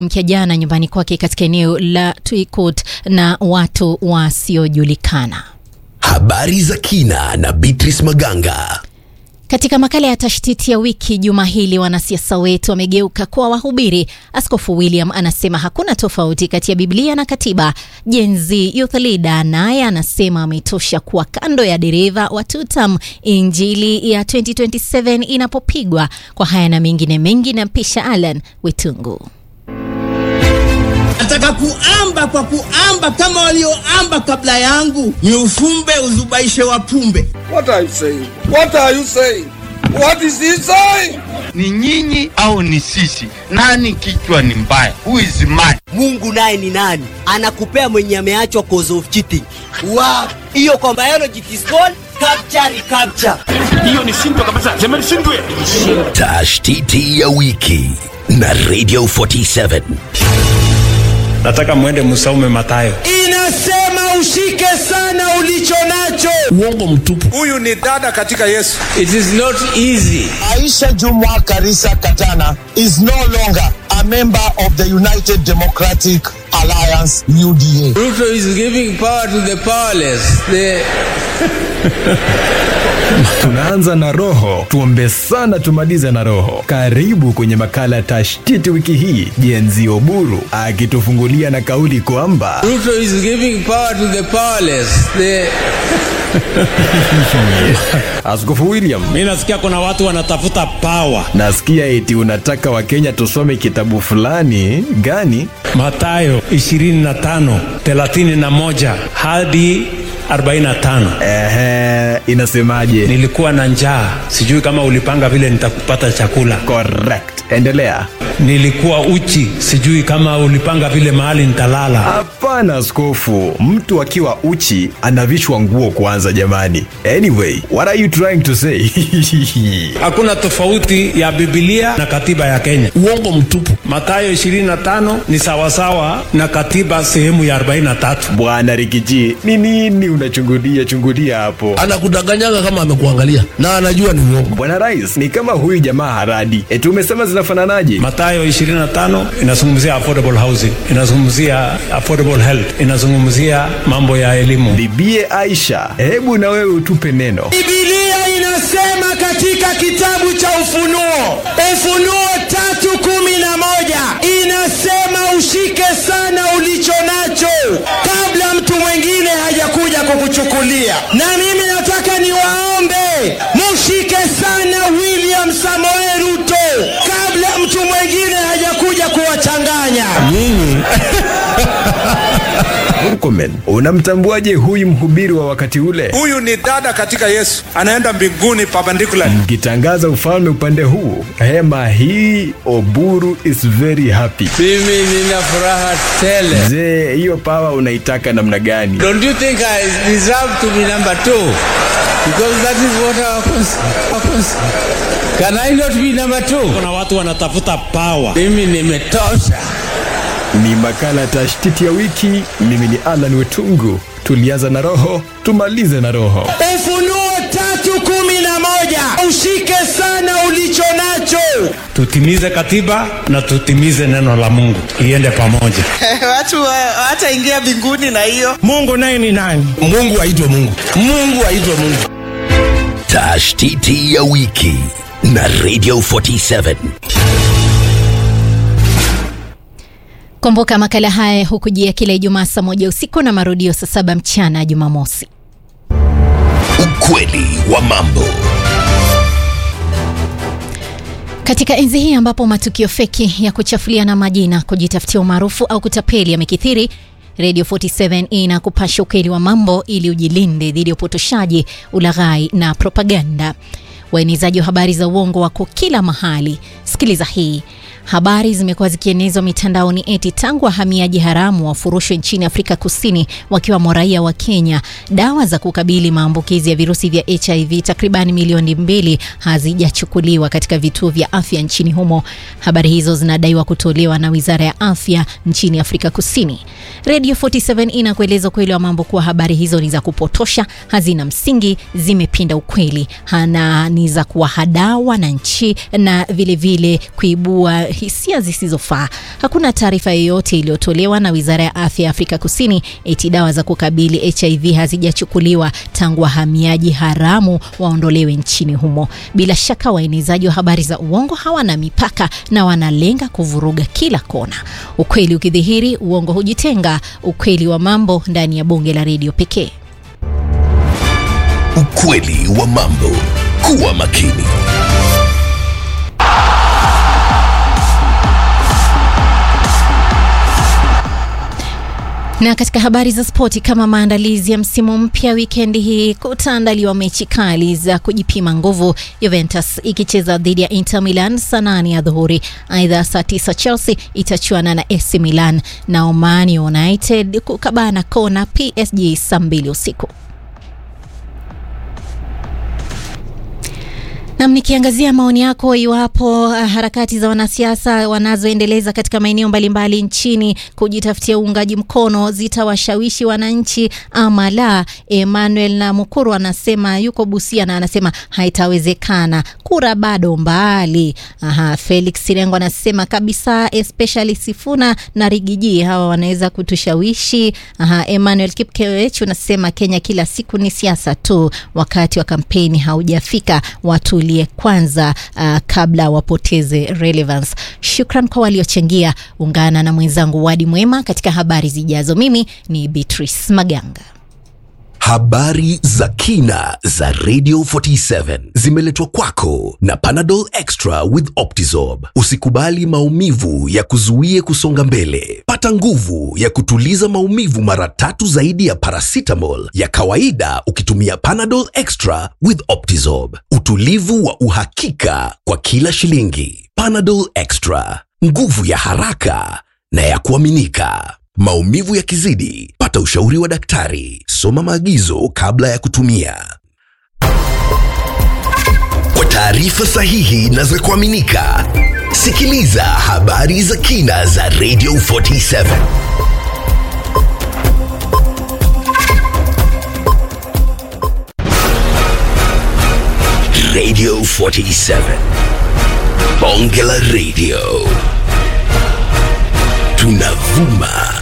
mkia jana nyumbani kwake katika eneo la Tuikot na watu wasiojulikana. Habari za kina na Beatrice Maganga. Katika makala ya tashtiti ya wiki juma hili, wanasiasa wetu wamegeuka kuwa wahubiri. Askofu William anasema hakuna tofauti kati ya Biblia na katiba. Gen Z youth leader naye anasema ametosha kuwa kando ya dereva wa tutam injili ya 2027 inapopigwa. Kwa haya na mengine mengi, na mpisha Alan Wetungu. Nataka kuamba kwa kuamba kama walioamba kabla yangu, ni ufumbe uzubaishe wapumbe. What are you saying? What are you saying? What is he saying? Ni nyinyi au ni sisi? Nani kichwa ni mbaya? Who is mad? Mungu naye ni nani? Anakupea mwenye ameachwa cause of cheating. Wow. Hiyo kwa biology it is called capture recapture. Hiyo ni shindwa kabisa. Jamani shindwe. Tashtiti ya wiki na Radio 47. Nataka mwende msaume Mathayo. Inasema ushike sana ulicho nacho. Uongo mtupu. Huyu ni dada katika Yesu. It is not easy. Aisha Jumwa Karisa Katana is no longer a member of the United Democratic Alliance UDA. Ruto is giving power to the powerless. The... Tunaanza na roho, tuombe sana tumalize na roho. Karibu kwenye makala ya tashtiti wiki hii, Jenzi Oburu akitufungulia na kauli kwamba Ruto is giving power to the powerless. The... Askofu William, Mi nasikia kuna watu wanatafuta power. nasikia eti unataka Wakenya tusome kitabu fulani gani? Mathayo 25 31 hadi 45. Ehe, inasemaje? Nilikuwa na njaa, sijui kama ulipanga vile nitakupata chakula. Correct, endelea. Nilikuwa uchi, sijui kama ulipanga vile mahali nitalala. Hapana askofu, mtu akiwa uchi anavishwa nguo kwanza jamani. Anyway, what are you trying to say? Hakuna tofauti ya Biblia na katiba ya Kenya. Uongo mtupu. Mathayo 25 ni sawasawa na katiba sehemu ya 43. Bwana Rikiji, ni nini unachungulia chungulia hapo? Anakudanganyaga kama amekuangalia na anajua ni uongo. Bwana Rais, ni kama huyu jamaa haradi. Eti umesema zinafananaje? Mathayo 25 inazungumzia affordable housing, inazungumzia affordable health, inazungumzia mambo ya elimu. Bibie Aisha, hebu na wewe utupe neno. Biblia inasema katika kitabu cha Ufunuo, Ufunuo tatu kumi na moja inasema ushike sana ulicho nacho kabla mtu mwingine hajakuja kukuchukulia. Na mimi nataka niwaombe mushike sana William Samoei Ruto kabla mtu mwingine hajakuja kuwachanganya. Murkomen, unamtambuaje huyu mhubiri wa wakati ule? Huyu ni dada katika Yesu. Anaenda mbinguni perpendicular. Mkitangaza ufalme upande huu, hema hii Oburu is very happy. Mimi nina furaha tele. Je, hiyo pawa unaitaka namna gani? Don't you think I deserve to be number two? Because that is what our cons- our cons- Can I not be number two? Kuna watu wanatafuta power. Mimi nimetosha. Ni makala tashtiti ya wiki. Mimi ni Alan Wetungu. Tulianza na roho, tumalize na roho. Ufunuo tatu kumi na moja ushike sana ulicho nacho. Tutimize katiba na tutimize neno la Mungu. Iende pamoja. watu hawataingia mbinguni na hiyo. Mungu naye ni nani? Mungu aitwe Mungu. Mungu aitwe Mungu. Tashtiti ya wiki na Radio 47. Kumbuka makala haya hukujia kila Ijumaa saa moja usiku na marudio saa saba mchana Jumamosi. Ukweli wa mambo. Katika enzi hii ambapo matukio feki ya kuchafuliana majina, kujitafutia umaarufu au kutapeli yamekithiri, Radio 47 inakupasha ukweli wa mambo ili ujilinde dhidi ya upotoshaji, ulaghai na propaganda. Waenezaji wa habari za uongo wako kila mahali. Sikiliza hii. Habari zimekuwa zikienezwa mitandaoni eti tangu wahamiaji haramu wafurushwe nchini Afrika Kusini wakiwamo raia wa Kenya, dawa za kukabili maambukizi ya virusi vya HIV takriban milioni mbili hazijachukuliwa katika vituo vya afya nchini humo. Habari hizo zinadaiwa kutolewa na Wizara ya Afya nchini Afrika Kusini. Radio 47 inakueleza ukweli wa mambo kuwa habari hizo ni za kupotosha, hazina msingi, zimepinda ukweli na ni za kuwahadaa wananchi na vilevile vile kuibua hisia zisizofaa. Hakuna taarifa yoyote iliyotolewa na Wizara ya Afya ya Afrika Kusini eti dawa za kukabili HIV hazijachukuliwa tangu wahamiaji haramu waondolewe nchini humo. Bila shaka waenezaji wa habari za uongo hawana mipaka na wanalenga kuvuruga kila kona. Ukweli ukidhihiri, uongo hujitenga. Ukweli wa mambo ndani ya bonge la redio pekee. Ukweli wa mambo. Kuwa makini. Na katika habari za spoti, kama maandalizi ya msimu mpya, wikendi hii kutaandaliwa mechi kali za kujipima nguvu, Juventus ikicheza dhidi ya Inter Milan saa nane ya dhuhuri. Aidha, saa tisa Chelsea itachuana na AC Milan na Oman United kukabana kona PSG saa mbili usiku. Nam, nikiangazia maoni yako iwapo uh, harakati za wanasiasa wanazoendeleza katika maeneo mbalimbali nchini kujitafutia uungaji mkono zitawashawishi wananchi ama la. Emmanuel na Mukuru anasema yuko Busia na anasema haitawezekana, kura bado mbali. Aha, Felix Sirengo anasema kabisa, especially Sifuna na Rigiji hawa wanaweza kutushawishi. Aha, Emmanuel Kipkewech unasema Kenya kila siku ni siasa tu, wakati wa kampeni haujafika watu kwanza uh, kabla wapoteze relevance. Shukran kwa waliochangia. Ungana na mwenzangu Wadi Mwema katika habari zijazo. Mimi ni Beatrice Maganga. Habari za kina za Radio 47 zimeletwa kwako na Panadol Extra with Optizorb. Usikubali maumivu ya kuzuie kusonga mbele. Pata nguvu ya kutuliza maumivu mara tatu zaidi ya paracetamol ya kawaida ukitumia Panadol Extra with Optizorb. Utulivu wa uhakika kwa kila shilingi. Panadol Extra, nguvu ya haraka na ya kuaminika. Maumivu yakizidi, pata ushauri wa daktari. Soma maagizo kabla ya kutumia. Kwa taarifa sahihi na za kuaminika, sikiliza habari za kina za Radio 47. Radio 47. Bonge la Radio. Tunavuma